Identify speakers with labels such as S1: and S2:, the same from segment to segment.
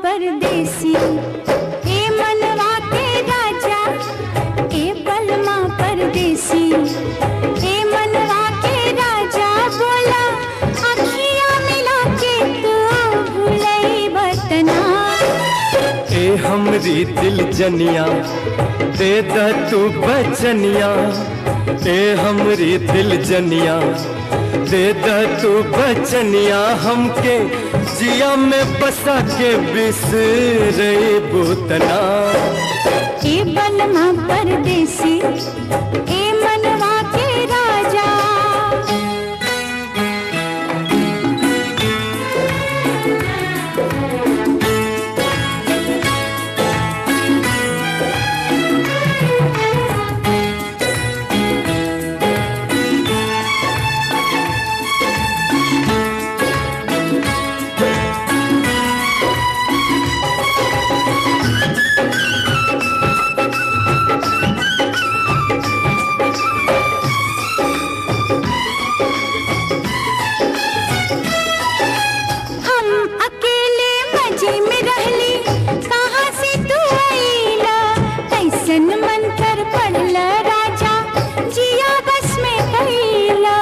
S1: परदेसी ए मनवा के राजा ए बलमा परदेसी ए मनवा के राजा बोला अखियां मिला के तू भूलई बतना
S2: ए हमरी दिल जनिया दे द तू बचनिया ए हमरी दिल जनिया दे द तू बचनिया हमके जिया में बसा के बिसरे बुतना
S1: ए बलमा परदेसी ए मनवा के राजा हम अकेले मजे में रहली कहाँ से तू आईला कैसन मन कर पड़ला राजा जिया बस में कैला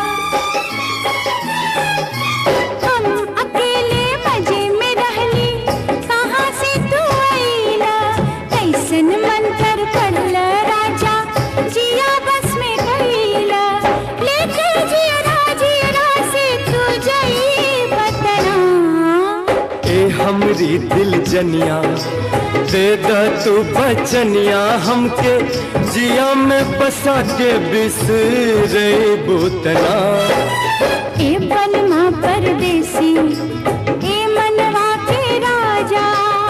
S1: हम अकेले मजे में रहली कहाँ से तू आईला कैसन मन कर पड़ला राजा जिया बस में कैला लेके जिया जिया से तू जई बतना
S2: ए हमरी दिल जनिया दे द तू बचनिया हमके जिया में बसा के बिसरे बुतना
S1: ए बलमा परदेसी ए मनवा के राजा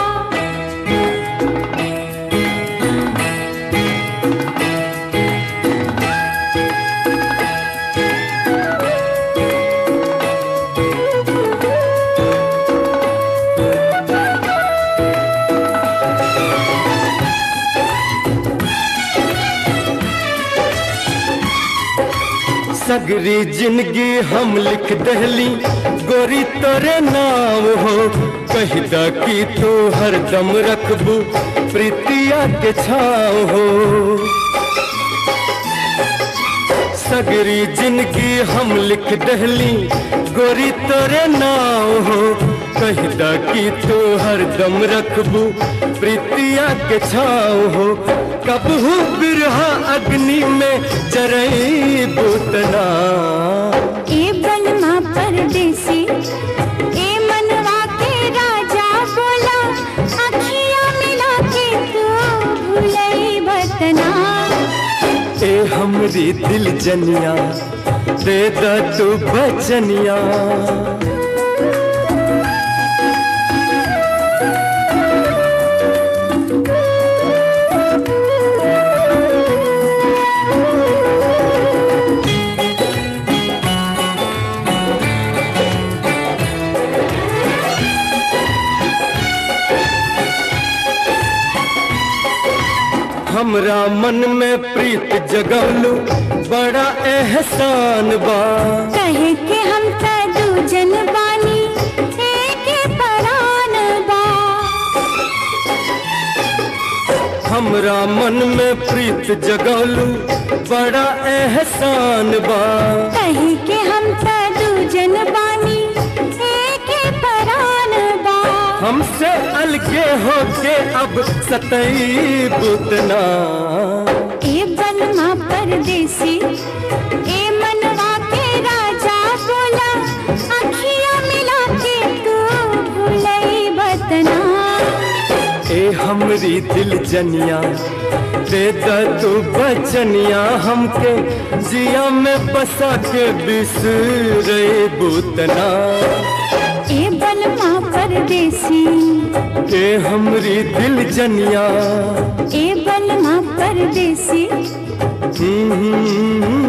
S2: सगरी जिंदगी हम लिख दहली गोरी तोरे नाम हो कहदा कि तू हरदम रखबू प्रीतिया के छाव हो सगरी जिंदगी हम लिख दहली गोरी तोरे नाम हो कहदा कि तू हरदम रखबू प्रीतिया के छाव हो कबहू बिरहा अग्नि में जरई बुतना
S1: ए बलमा परदेसी ए मनवा के राजा बोला अखियां मिला के तू भूलई बतना
S2: ए हमरी दिल जनिया दे द तू बचनिया हमरा मन में प्रीत जगवलू बड़ा एहसान बा
S1: कहे के हम त दूजन बानी एक परान बा
S2: हमरा मन में प्रीत जगवलू बड़ा एहसान बा
S1: कहे के हम त दूजन बानी एक परान बा
S2: हमसे अलगे होके अब सतई बुतना
S1: ए बलमा परदेसी ए मनवा के राजा बोला अखियां मिला के तू भूलई बतना
S2: ए हमरी दिल जनिया दे द तू बचनिया हमके जिया में बसा के बिसरे बुतना
S1: ए बलमा परदेसी
S2: ए हमरी दिल जनिया
S1: ए बलमा परदेसी
S2: हम्म, हम्म, हम्म,